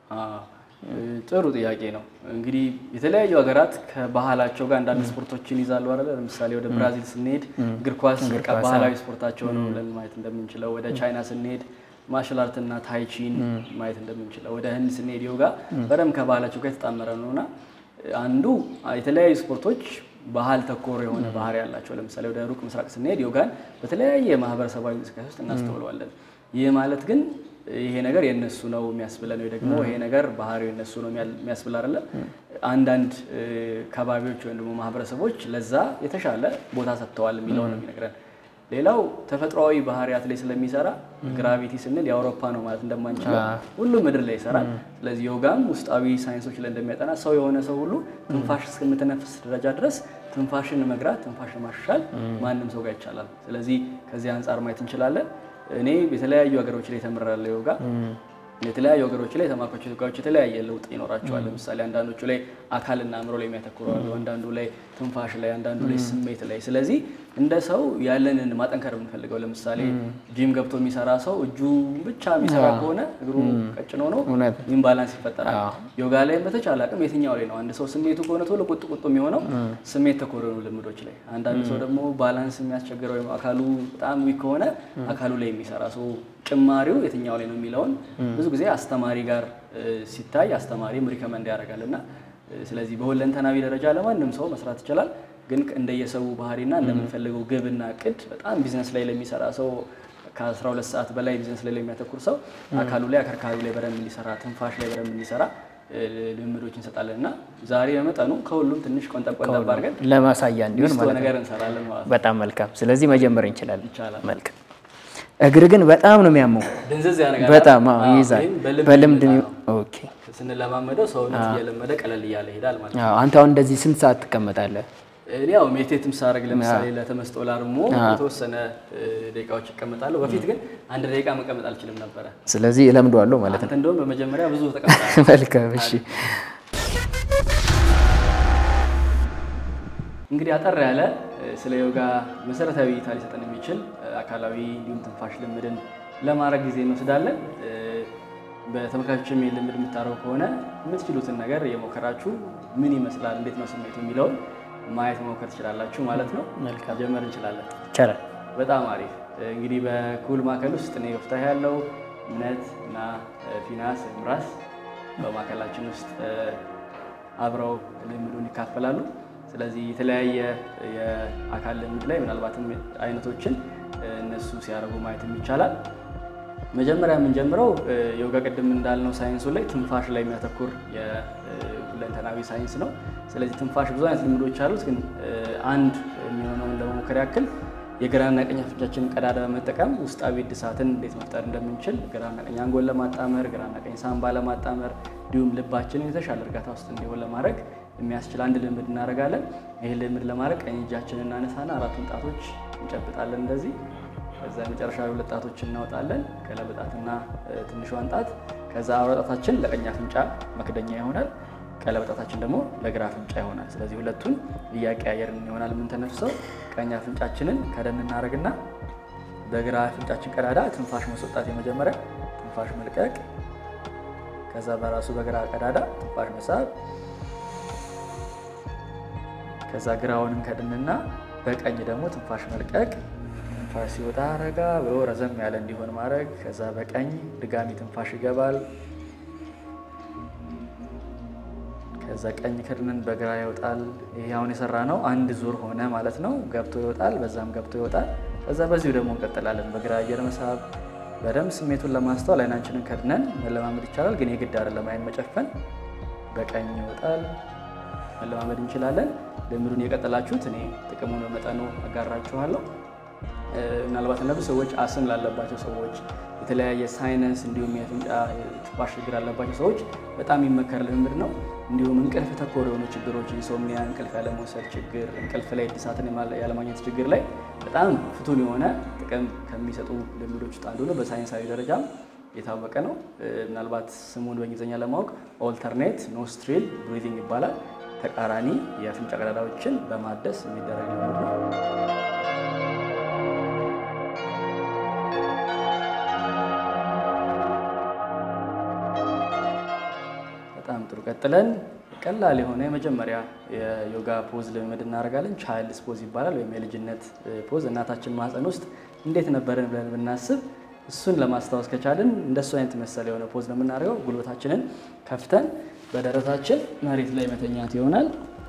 ጥሩ ጥያቄ ነው። እንግዲህ የተለያዩ ሀገራት ከባህላቸው ጋር አንዳንድ ስፖርቶችን ይዛሉ አይደለ? ለምሳሌ ወደ ብራዚል ስንሄድ እግር ኳስ በቃ ባህላዊ ስፖርታቸው ነው ብለን ማየት እንደምንችለው፣ ወደ ቻይና ስንሄድ ማርሻል አርትና ታይቺን ማየት እንደምንችለው፣ ወደ ህንድ ስንሄድ ዮጋ በደንብ ከባህላቸው ጋር የተጣመረ ነው እና አንዱ የተለያዩ ስፖርቶች ባህል ተኮር የሆነ ባህሪ ያላቸው ለምሳሌ ወደ ሩቅ ምስራቅ ስንሄድ ዮጋን በተለያየ ማህበረሰባዊ እንቅስቃሴ ውስጥ እናስተውለዋለን። ይህ ማለት ግን ይሄ ነገር የነሱ ነው የሚያስብለን ወይ ደግሞ ይሄ ነገር ባህሪው የነሱ ነው የሚያስብል አይደለም። አንዳንድ ከባቢዎች ወይም ደግሞ ማህበረሰቦች ለዛ የተሻለ ቦታ ሰጥተዋል የሚለው ነው የሚነግረን። ሌላው ተፈጥሯዊ ባህሪያት ላይ ስለሚሰራ ግራቪቲ ስንል የአውሮፓ ነው ማለት እንደማንችለው ሁሉም ምድር ላይ ይሰራል። ስለዚህ ዮጋም ውስጣዊ ሳይንሶች ላይ እንደሚያጠና ሰው የሆነ ሰው ሁሉ ትንፋሽ እስከምትነፍስ ደረጃ ድረስ ትንፋሽን መግራት፣ ትንፋሽን ማሻሻል ማንም ሰው ጋር ይቻላል። ስለዚህ ከዚህ አንጻር ማየት እንችላለን። እኔ የተለያዩ ሀገሮች ላይ ተምሬያለሁ ዮጋ የተለያዩ ሀገሮች ላይ የተማርኳቸው ዮጋዎች የተለያየ ለውጥ ይኖራቸዋል። ለምሳሌ አንዳንዶቹ ላይ አካልና አእምሮ ላይ የሚያተኩሩ አሉ፣ አንዳንዱ ላይ ትንፋሽ ላይ፣ አንዳንዱ ላይ ስሜት ላይ። ስለዚህ እንደ ሰው ያለንን ማጠንከር የምንፈልገው ለምሳሌ ጂም ገብቶ የሚሰራ ሰው እጁ ብቻ የሚሰራ ከሆነ እግሩ ቀጭን ሆኖ ኢምባላንስ ይፈጠራል። ዮጋ ላይም በተቻለ አቅም የትኛው ላይ ነው አንድ ሰው ስሜቱ ከሆነ ቶሎ ቁጥ ቁጥ የሚሆነው ስሜት ተኮር የሆኑ ልምዶች ላይ፣ አንዳንድ ሰው ደግሞ ባላንስ የሚያስቸግረው ወይም አካሉ በጣም ዊክ ከሆነ አካሉ ላይ የሚሰራ ሰው ጭማሪው የትኛው ላይ ነው የሚለውን ብዙ ጊዜ አስተማሪ ጋር ሲታይ አስተማሪም ሪከመንድ ያደርጋል እና ስለዚህ በሁለንተናዊ ደረጃ ለማንም ሰው መስራት ይችላል። ግን እንደየሰው ባህሪና እንደምንፈልገው ግብና እቅድ በጣም ቢዝነስ ላይ ለሚሰራ ሰው ከ12 ሰዓት በላይ ቢዝነስ ላይ ለሚያተኩር ሰው አካሉ ላይ አከርካሪው ላይ በደንብ እንዲሰራ፣ ትንፋሽ ላይ በደንብ እንዲሰራ ልምዶች እንሰጣለን እና ዛሬ በመጠኑ ከሁሉም ትንሽ ቆንጠብ ቆንጠብ አድርገን ለማሳያ እንዲሆን ሚስቶ ማለት ነገር ነው። እንሰራለን ማለት ነው። በጣም መልካም። ስለዚህ መጀመር እንችላለን። ይቻላል። መልካም። እግር ግን በጣም ነው የሚያመው። ድንዝዝ ያደርጋል። በጣም አዎ፣ አዎ፣ ይይዛል። ይህም በልምድ በልምድ የሚመጣ ነው። ኦኬ። ስንለማመደው ሰውነት እየለመደ ቀለል እያለ ይሄዳል ማለት ነው። አዎ፣ አንተ አሁን እንደዚህ ስንት ሰዓት ትቀመጣለህ? እኔ ያው ሜዲቴትም ሳደርግ ለምሳሌ ለተመስጦ ላርሞ የተወሰነ እ, ደቂቃዎች እቀመጣለሁ። በፊት ግን አንድ ደቂቃ መቀመጥ አልችልም ነበረ። ስለዚህ እለምደዋለሁ ማለት ነው። አንተ እንደውም በመጀመሪያ ብዙ ተቀምጣለህ። መልካም። እሺ። እንግዲህ አጠር ያለ እ, ስለ ዮጋ መሰረታዊ እይታ ሊሰጠን የሚችል እ, አካላዊ እንዲሁም ትንፋሽ ልምድን ለማድረግ ጊዜ እንወስዳለን። እ, በተመልካቾችም ይህን ልምድ የምታደርጉ ከሆነ የምትችሉትን ነገር የሞከራችሁ ምን ይመስላል፣ እንዴት ነው ስሜቱ የሚለውን ማየት መሞከር ትችላላችሁ ማለት ነው። መልካም። ጀመር እንችላለን። ይቻላል። በጣም አሪፍ እንግዲህ በኩል ማዕከል ውስጥ እኔ ወፍታህ ያለው እምነት እና እ, ፊናስ ወይም ራስ በማዕከላችን ውስጥ እ, አብረው ልምዱን ይካፈላሉ። ስለዚህ የተለያየ የአካል ልምድ ላይ ምናልባትም አይነቶችን እ, እነሱ ሲያደርጉ ማየትም ይቻላል። መጀመሪያ የምንጀምረው ዮጋ ቅድም እንዳልነው ሳይንሱ ላይ ትንፋሽ ላይ የሚያተኩር የሁለንተናዊ ሳይንስ ነው። ስለዚህ ትንፋሽ ብዙ አይነት ልምዶች አሉት። ግን አንድ የሚሆነውን ለመሞከር ያክል የግራና ቀኝ አፍንጫችንን ቀዳዳ በመጠቀም ውስጣዊ እድሳትን እንዴት መፍጠር እንደምንችል ግራና ቀኝ አንጎል ለማጣመር ግራና ቀኝ ሳምባ ለማጣመር እንዲሁም ልባችንን የተሻለ እርጋታ ውስጥ እንዲሆን ለማድረግ የሚያስችል አንድ ልምድ እናደርጋለን። ይህ ልምድ ለማድረግ ቀኝ እጃችንን እናነሳና አራቱን ጣቶች እንጨብጣለን እንደዚህ። ከዛ የመጨረሻ ሁለት ጣቶችን እናወጣለን፣ ቀለበጣትና ትንሿን ጣት። ከዛ አውራ ጣታችን ለቀኝ አፍንጫ መክደኛ ይሆናል፣ ቀለበጣታችን ደግሞ ለግራ አፍንጫ ይሆናል። ስለዚህ ሁለቱን እያቀያየርን ይሆናል የምንተነፍሰው። ቀኝ አፍንጫችንን ከደን እናደርግና በግራ አፍንጫችን ቀዳዳ ትንፋሽ ማስወጣት የመጀመሪያ ትንፋሽ መልቀቅ፣ ከዛ በራሱ በግራ ቀዳዳ ትንፋሽ መሳብ ከዛ ግራውንም ከድንና በቀኝ ደግሞ ትንፋሽ መልቀቅ። ትንፋሽ ሲወጣ ረጋ ብሎ ረዘም ያለ እንዲሆን ማድረግ። ከዛ በቀኝ ድጋሚ ትንፋሽ ይገባል። ከዛ ቀኝ ከድንን በግራ ይወጣል። ይሄ አሁን የሰራ ነው አንድ ዙር ሆነ ማለት ነው። ገብቶ ይወጣል፣ በዛም ገብቶ ይወጣል። ከዛ በዚሁ ደግሞ እንቀጥላለን። በግራ አየር መሳብ። በደንብ ስሜቱን ለማስተዋል አይናችንን ከድነን መለማመድ ይቻላል፣ ግን የግድ አይደለም አይን መጨፈን። በቀኝ ይወጣል መለማመድ እንችላለን። ልምዱን የቀጠላችሁት እኔ ጥቅሙን በመጠኑ አጋራችኋለሁ። ምናልባት ለብዙ ሰዎች አስም ላለባቸው ሰዎች፣ የተለያየ ሳይነስ እንዲሁም የአፍንጫ ትንፋሽ ችግር ላለባቸው ሰዎች በጣም የሚመከር ልምድ ነው። እንዲሁም እንቅልፍ ተኮር የሆኑ ችግሮች ኢንሶምኒያ፣ እንቅልፍ ያለመውሰድ ችግር፣ እንቅልፍ ላይ እድሳትን ያለማግኘት ችግር ላይ በጣም ፍቱን የሆነ ጥቅም ከሚሰጡ ልምዶች ውስጥ አንዱ ነው። በሳይንሳዊ ደረጃም የታወቀ ነው። ምናልባት ስሙን በእንግሊዝኛ ለማወቅ ኦልተርኔት ኖስትሪል ብሪዚንግ ይባላል። ተቃራኒ የአፍንጫ ቀዳዳዎችን በማደስ የሚደረግ ልምድ ነው። በጣም ጥሩ። ቀጥለን ቀላል የሆነ የመጀመሪያ የዮጋ ፖዝ ልምምድ እናደርጋለን። ቻይልድስ ፖዝ ይባላል፣ ወይም የልጅነት ፖዝ። እናታችን ማህፀን ውስጥ እንዴት ነበርን ብለን ብናስብ እሱን ለማስታወስ ከቻልን እንደሱ አይነት መሰል የሆነ ፖዝ ነው የምናደርገው። ጉልበታችንን ከፍተን በደረታችን መሬት ላይ መተኛት ይሆናል።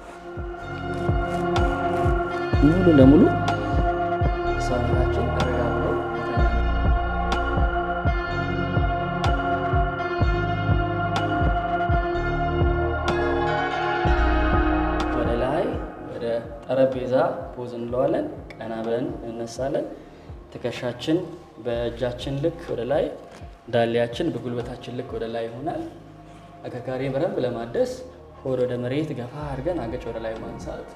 ሙሉ ለሙሉ ሰውነታችን ረጋ ብሎ ወደ ላይ ወደ ጠረጴዛ ፖዝ እንለዋለን። ቀና ብለን እንነሳለን። ትከሻችን በእጃችን ልክ ወደ ላይ፣ ዳሌያችን በጉልበታችን ልክ ወደ ላይ ይሆናል። አከርካሪ በደንብ ለማደስ ሆድ ወደ መሬት ገፋ አድርገን አገጭ ወደ ላይ ማንሳት።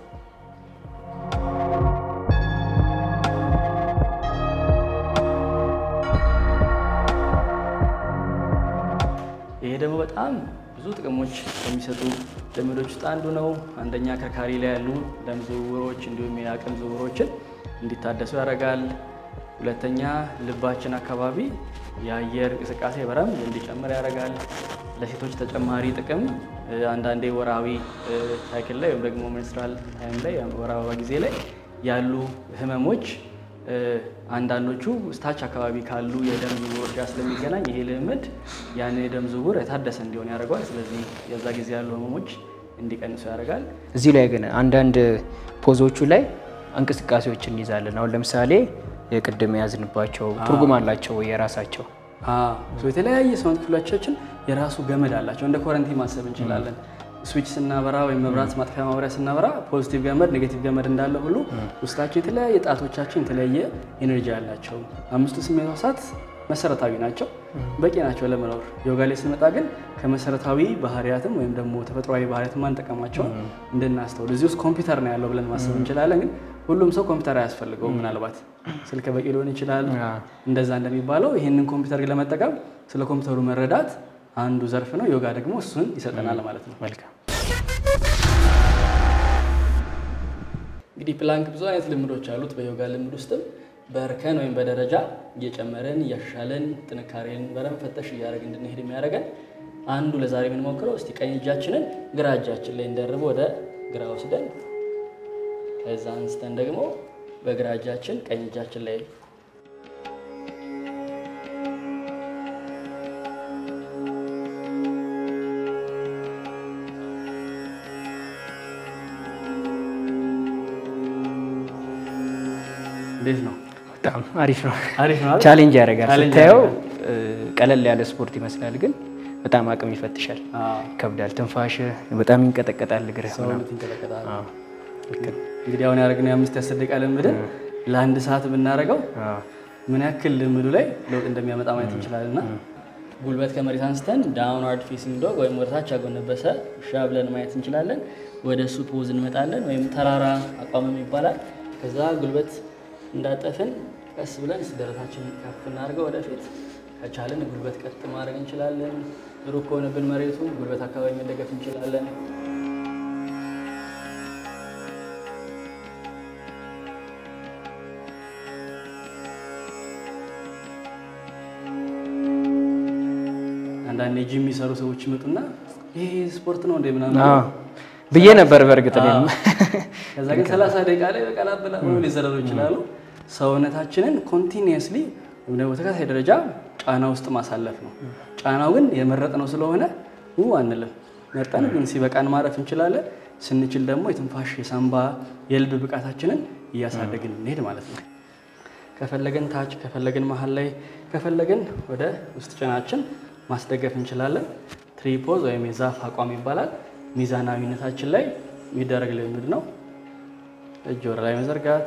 ይሄ ደግሞ በጣም ብዙ ጥቅሞች ከሚሰጡ ልምዶች ውስጥ አንዱ ነው። አንደኛ አከርካሪ ላይ ያሉ ደም ዝውውሮች እንዲሁም የአቅም ዝውውሮችን እንዲታደሱ ያደርጋል። ሁለተኛ ልባችን አካባቢ የአየር እንቅስቃሴ በረም እንዲጨምር ያደርጋል። ለሴቶች ተጨማሪ ጥቅም አንዳንዴ ወራዊ ሳይክል ላይ ወይም ደግሞ ሜንስትራል ታይም ላይ ወር አበባ ጊዜ ላይ ያሉ ህመሞች አንዳንዶቹ ስታች አካባቢ ካሉ የደም ዝውውሮች ጋር ስለሚገናኝ ይሄ ልምድ ያንን የደም ዝውውር የታደሰ እንዲሆን ያደርገዋል። ስለዚህ የዛ ጊዜ ያሉ ህመሞች እንዲቀንሱ ያደርጋል። እዚህ ላይ ግን አንዳንድ ፖዞቹ ላይ እንቅስቃሴዎችን እንይዛለን። አሁን ለምሳሌ የቅድም የያዝንባቸው ትርጉም አላቸው ወይ የራሳቸው? የተለያየ ሰውነት ክፍሎቻችን የራሱ ገመድ አላቸው። እንደ ኮረንቲ ማሰብ እንችላለን። ስዊች ስናበራ ወይም መብራት ማጥፊያ ማብሪያ ስናበራ ፖዚቲቭ ገመድ፣ ኔጌቲቭ ገመድ እንዳለ ሁሉ ውስጣቸው የተለያየ ጣቶቻችን የተለያየ ኤነርጂ አላቸው። አምስቱ ስሜት ሕዋሳት መሰረታዊ ናቸው፣ በቂ ናቸው ለመኖር። ዮጋ ላይ ስንመጣ ግን ከመሰረታዊ ባህሪያትም ወይም ደግሞ ተፈጥሯዊ ባህሪያትም አንጠቀማቸውን እንድናስተውል እዚህ ውስጥ ኮምፒውተር ነው ያለው ብለን ማሰብ እንችላለን። ግን ሁሉም ሰው ኮምፒውተር አያስፈልገውም። ምናልባት ስልክ በቂ ሊሆን ይችላል። እንደዛ እንደሚባለው ይህንን ኮምፒውተር ለመጠቀም ስለ ኮምፒውተሩ መረዳት አንዱ ዘርፍ ነው። ዮጋ ደግሞ እሱን ይሰጠናል ማለት ነው። መልካም እንግዲህ ፕላንክ ብዙ አይነት ልምዶች አሉት። በዮጋ ልምድ ውስጥም በእርከን ወይም በደረጃ እየጨመረን እያሻሻለን ጥንካሬን በደንብ ፈተሽ እያደረግ እንድንሄድ የሚያደርገን አንዱ ለዛሬ የምንሞክረው እስቲ ቀኝ እጃችንን ግራ እጃችን ላይ እንደርብ ወደ ግራ ወስደን ከዛ አንስተን ደግሞ በግራ እጃችን ቀኝ እጃችን ላይ እንዴት ነው? በጣም አሪፍ ነው። አሪፍ ነው አይደል? ቻሌንጅ ያደርጋል ቻሌንጅ ስታየው ያደርጋል። ቀለል ያለ ስፖርት ይመስላል፣ ግን በጣም አቅም ይፈትሻል። ይከብዳል። ትንፋሽ በጣም ይንቀጠቀጣል። እግርህ ሰውነት ይንቀጠቀጣል። አዎ፣ ልክ ነው። እንግዲህ አሁን ያደረግነው የአምስት የአስር ደቂቃ ልምድን ለአንድ ሰዓት ብናደርገው አዎ፣ ምን ያክል ልምዱ ላይ ለውጥ እንደሚያመጣ ማየት እንችላለን። እና ጉልበት ከመሬት አንስተን ዳውንዋርድ ፌሲንግ ዶግ ወይም ወደታች ያጎነበሰ ውሻ ብለን ማየት እንችላለን። ወደ እሱ ፖዝ እንመጣለን፣ ወይም ተራራ አቋምም ይባላል። ከዛ ጉልበት እንዳጠፍን ቀስ ብለን ደረታችን ከፍ እናድርገው ወደፊት። ከቻልን ጉልበት ቀጥ ማድረግ እንችላለን። ሩቅ ከሆነብን መሬቱ ጉልበት አካባቢ መደገፍ እንችላለን። አንዳንድ ጂም የሚሰሩ ሰዎች ይመጡና ይሄ ስፖርት ነው እንደ ምናምን አዎ ብዬ ነበር በእርግጥ እኔም። ከዛ ግን 30 ደቂቃ ላይ በቀላበላ ሆኖ ሊዘረሩ ይችላሉ። ሰውነታችንን ኮንቲኒየስሊ ወይም ደግሞ በተከታታይ ደረጃ ጫና ውስጥ ማሳለፍ ነው። ጫናው ግን የመረጥነው ስለሆነ ው አንልም። መርጠን ግን ሲበቃን ማረፍ እንችላለን። ስንችል ደግሞ የትንፋሽ የሳምባ የልብ ብቃታችንን እያሳደግን እንሄድ ማለት ነው። ከፈለግን ታች፣ ከፈለግን መሀል ላይ፣ ከፈለግን ወደ ውስጥ ጭናችን ማስደገፍ እንችላለን። ትሪፖዝ ወይም የዛፍ አቋም ይባላል። ሚዛናዊነታችን ላይ የሚደረግ ልምድ ነው። እጅ ወደ ላይ መዘርጋት፣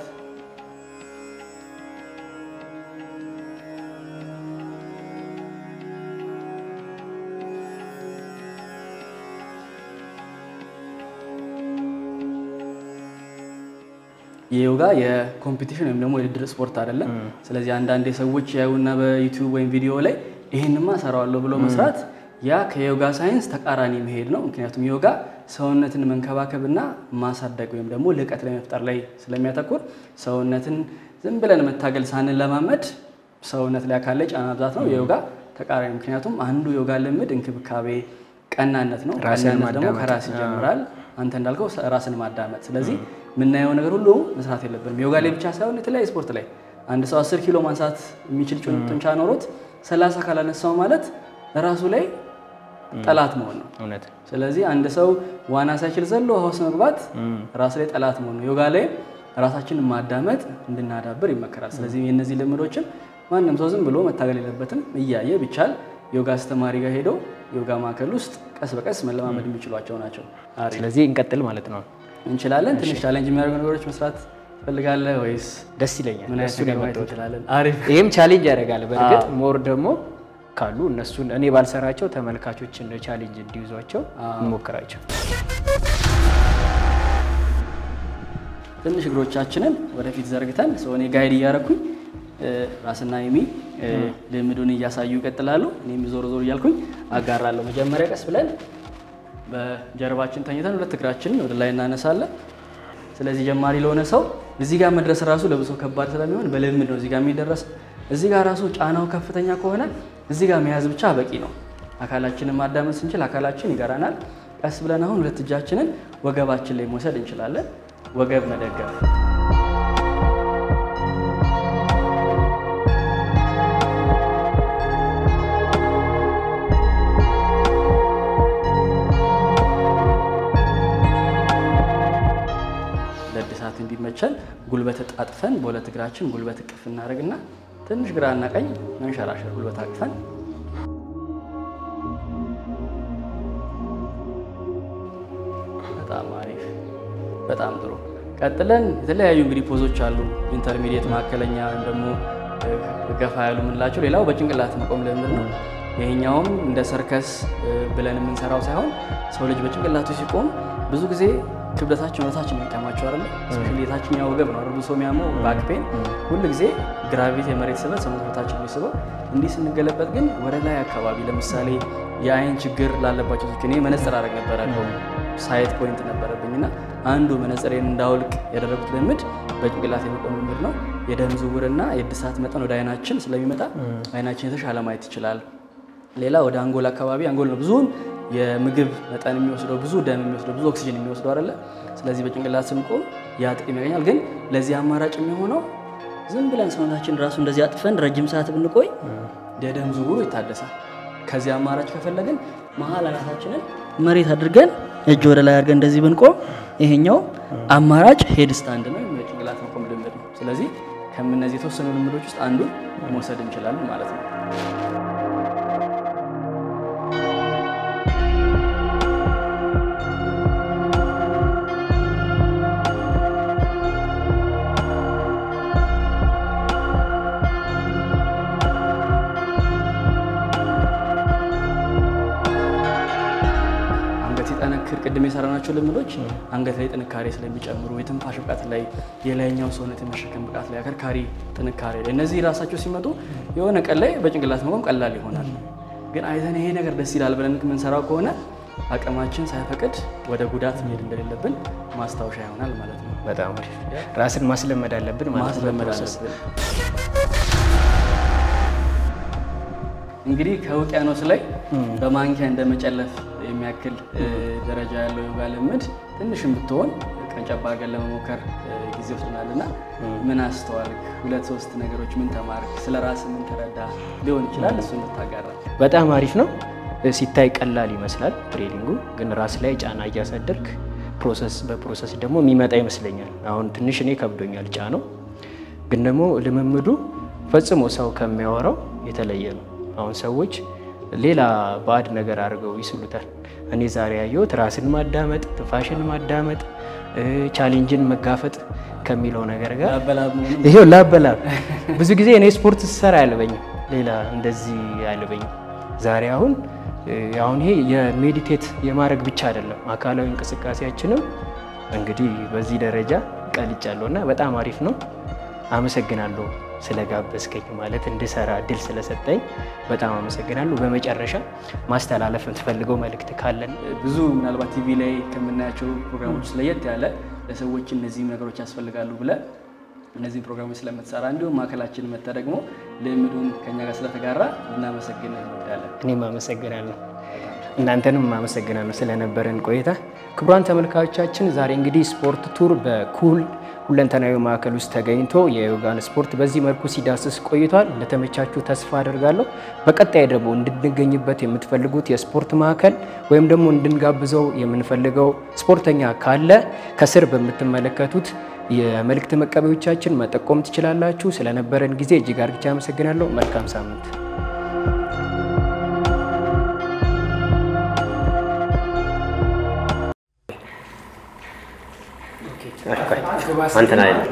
የዮጋ የኮምፒቲሽን ወይም ደግሞ የውድድር ስፖርት አይደለም። ስለዚህ አንዳንድ ሰዎች ያዩና በዩቲዩብ ወይም ቪዲዮ ላይ ይህንማ ሰራዋለሁ ብሎ መስራት ያ ከዮጋ ሳይንስ ተቃራኒ መሄድ ነው። ምክንያቱም ዮጋ ሰውነትን መንከባከብና ማሳደግ ወይም ደግሞ ልቀት ላይ መፍጠር ላይ ስለሚያተኩር ሰውነትን ዝም ብለን መታገል ሳንለማመድ ሰውነት ላይ አካል ላይ ጫና ብዛት ነው የዮጋ ተቃራኒ። ምክንያቱም አንዱ ዮጋ ልምድ እንክብካቤ፣ ቀናነት ነው። ራስን ቀናነት ደግሞ ማዳመጥ። ከራስ ይጀምራል። አንተ እንዳልከው ራስን ማዳመጥ። ስለዚህ የምናየው ነገር ሁሉ መስራት የለብንም። ዮጋ ላይ ብቻ ሳይሆን የተለያየ ስፖርት ላይ አንድ ሰው 10 ኪሎ ማንሳት የሚችል ጩን- ጡንቻ ኖሮት 30 ካላነሳው ማለት ራሱ ላይ ጠላት መሆን ነው። እውነት ስለዚህ አንድ ሰው ዋና ሳይችል ዘሎ ውሃ ውስጥ መግባት ራስ ላይ ጠላት መሆን ነው። ዮጋ ላይ ራሳችንን ማዳመጥ እንድናዳብር ይመከራል። ስለዚህ የእነዚህ ልምዶችም ማንም ሰው ዝም ብሎ መታገል የለበትም። እያየ ቢቻል ዮጋ አስተማሪ ጋር ሄደው ዮጋ ማዕከል ውስጥ ቀስ በቀስ መለማመድ የሚችሏቸው ናቸው። አሪፍ ስለዚህ እንቀጥል ማለት ነው። እንችላለን። ትንሽ ቻሌንጅ የሚያደርጉ ነገሮች መስራት ትፈልጋለህ ወይስ ደስ ይለኛል። ምን አይነት እሱን ነገር ማየት የመጣሁት እንችላለን? አሪፍ ይህም ቻሌንጅ ያደርጋል። በእርግጥ ሞር ደግሞ ካሉ እነሱን እኔ ባልሰራቸው ተመልካቾች እንደ ቻሌንጅ እንዲይዟቸው እንሞክራቸው። ትንሽ እግሮቻችንን ወደፊት ዘርግተን ሰው እኔ ጋይድ እያደረኩኝ ራስና የሚ ልምዱን እያሳዩ ይቀጥላሉ። እኔም ዞር ዞር እያልኩኝ አጋራለሁ። መጀመሪያ ቀስ ብለን በጀርባችን ተኝተን ሁለት እግራችንን ወደ ላይ እናነሳለን። ስለዚህ ጀማሪ ለሆነ ሰው እዚህ ጋር መድረስ ራሱ ለብሶ ከባድ ስለሚሆን በልምድ ነው እዚህ ጋር የሚደረስ። እዚህ ጋር ራሱ ጫናው ከፍተኛ ከሆነ እዚህ ጋር መያዝ ብቻ በቂ ነው። አካላችንን ማዳመጥ ስንችል አካላችን ይገራናል። ቀስ ብለን አሁን ሁለት እጃችንን ወገባችን ላይ መውሰድ እንችላለን። ወገብ መደገፍ ለእድሳት እንዲመቸን ጉልበት ጣጥፈን በሁለት እግራችን ጉልበት እቅፍ እናደርግና ትንሽ ግራና ቀኝ መንሸራሸር ጉልበት አቅፈን በጣም አሪፍ፣ በጣም ጥሩ። ቀጥለን የተለያዩ እንግዲህ ፖዞች አሉ። ኢንተርሚዲየት፣ መካከለኛ ወይም ደግሞ ገፋ ያሉ የምንላቸው። ሌላው በጭንቅላት መቆም ልምድ ነው። ይሄኛውም እንደ ሰርከስ ብለን የምንሰራው ሳይሆን ሰው ልጅ በጭንቅላቱ ሲቆም ብዙ ጊዜ ክብደታችን ወደታችን የሚቀማቸው አይደለ? ስፔሻሊ የታችኛው ወገብ ነው አይደል? ብሶ የሚያመው ባክ ፔን ሁሉ ጊዜ ግራቪቲ የመሬት ስበት ሰውነት ወደታችን የሚስበው። እንዲህ ስንገለበጥ ግን ወደ ላይ አካባቢ ለምሳሌ የአይን ችግር ላለባቸው ሰዎች እኔ መነጽር አደረግ ነበረ ሳይት ፖይንት ነበረብኝና አንዱ መነጽሬን እንዳውልቅ ያደረጉት ልምድ በጭንቅላት የመቆም ልምድ ነው። የደም ዝውውርና የእድሳት መጠን ወደ አይናችን ስለሚመጣ አይናችን የተሻለ ማየት ይችላል። ሌላ ወደ አንጎል አካባቢ አንጎል ነው ብዙውን የምግብ መጠን የሚወስደው ብዙ ደም የሚወስደው ብዙ ኦክሲጅን የሚወስደው አይደለ? ስለዚህ በጭንቅላት ስንቆም ያ ጥቅም ያገኛል። ግን ለዚህ አማራጭ የሚሆነው ዝም ብለን ሰውነታችን ራሱ እንደዚህ አጥፈን ረጅም ሰዓት ብንቆይ የደም ዝውውሩ ይታደሳል። ከዚህ አማራጭ ከፈለግን መሀል አናታችንን መሬት አድርገን እጅ ወደ ላይ አድርገን እንደዚህ ብንቆም ይሄኛው አማራጭ ሄድ ስታንድ ነው፣ የጭንቅላት መቆም ልምድ ነው። ስለዚህ ከምነዚህ የተወሰኑ ልምዶች ውስጥ አንዱን መውሰድ እንችላለን ማለት ነው። ስናጠነክር ቅድም የሰራናቸው ልምዶች አንገት ላይ ጥንካሬ ስለሚጨምሩ የትንፋሽ ብቃት ላይ የላይኛው ሰውነት የመሸከም ብቃት ላይ አከርካሪ ጥንካሬ ላይ እነዚህ ራሳቸው ሲመጡ የሆነ ቀን ላይ በጭንቅላት መቆም ቀላል ይሆናል። ግን አይተን ይሄ ነገር ደስ ይላል ብለን የምንሰራው ከሆነ አቅማችን ሳይፈቅድ ወደ ጉዳት መሄድ እንደሌለብን ማስታወሻ ይሆናል ማለት ነው። በጣም አሪፍ። ራስን ማስለመድ አለብን ማለት ነው። ማስለመድ በፕሮሰስ። አለብን። እንግዲህ ከውቅያኖስ ላይ በማንኪያ እንደመጨለፍ የሚያክል እ, ደረጃ ያለው ዮጋ ልምድ ትንሽም ብትሆን ቀንጨባ አድርገን ለመሞከር እ, ጊዜ ወስደናል እና ምን አስተዋልክ? ሁለት ሶስት ነገሮች ምን ተማርክ? ስለ ራስ ምን ተረዳ ሊሆን ይችላል እሱ እንድታጋራ በጣም አሪፍ ነው። ሲታይ ቀላል ይመስላል ትሬኒንጉ፣ ግን ራስ ላይ ጫና እያሳደርክ ፕሮሰስ በፕሮሰስ ደግሞ የሚመጣ ይመስለኛል። አሁን ትንሽ እኔ ከብዶኛል ጫነው፣ ግን ደግሞ ልምምዱ ፈጽሞ ሰው ከሚያወራው የተለየ ነው። አሁን ሰዎች ሌላ ባዕድ ነገር አድርገው ይስሉታል። እኔ ዛሬ ያየሁት ራስን ማዳመጥ፣ ትንፋሽን ማዳመጥ፣ እ፣ ቻሌንጅን መጋፈጥ ከሚለው ነገር ጋር አበላብ መሆኑ ይሄው ላበላብ ብዙ ጊዜ እኔ ስፖርት ስሰራ አያልበኝም፣ ሌላ እንደዚህ አያልበኝም። ዛሬ አሁን እ፣ አሁን ይሄ የሜዲቴት የማድረግ ብቻ አይደለም አካላዊ እንቅስቃሴያችንም እንግዲህ በዚህ ደረጃ ቀልጫለሁ እና በጣም አሪፍ ነው። አመሰግናለሁ ስለጋበዝከኝ ማለት እንድሰራ እድል ስለሰጠኝ በጣም አመሰግናለሁ። በመጨረሻ ማስተላለፍ የምትፈልገው መልእክት ካለን ብዙ ምናልባት ቲቪ ላይ ከምናያቸው ፕሮግራሞች ለየት ያለ ለሰዎች እነዚህም ነገሮች ያስፈልጋሉ ብለ እነዚህም ፕሮግራሞች ስለምትሰራ እንዲሁም ማዕከላችን መጥተ ደግሞ ልምዱን ከኛ ጋር ስለተጋራ ልናመሰግን እንወዳለን። እኔም አመሰግናለሁ። እናንተንም አመሰግናለሁ ስለነበረን ቆይታ። ክቡራን ተመልካቾቻችን ዛሬ እንግዲህ ስፖርት ቱር በኩል ሁለንተናዊ ማዕከል ውስጥ ተገኝቶ የዮጋን ስፖርት በዚህ መልኩ ሲዳስስ ቆይቷል። እንደተመቻችሁ ተስፋ አደርጋለሁ። በቀጣይ ደግሞ እንድንገኝበት የምትፈልጉት የስፖርት ማዕከል ወይም ደግሞ እንድንጋብዘው የምንፈልገው ስፖርተኛ ካለ ከስር በምትመለከቱት የመልእክት መቀበዮቻችን መጠቆም ትችላላችሁ። ስለነበረን ጊዜ እጅግ አርግቻ አመሰግናለሁ። መልካም ሳምንት አንተን አይደለም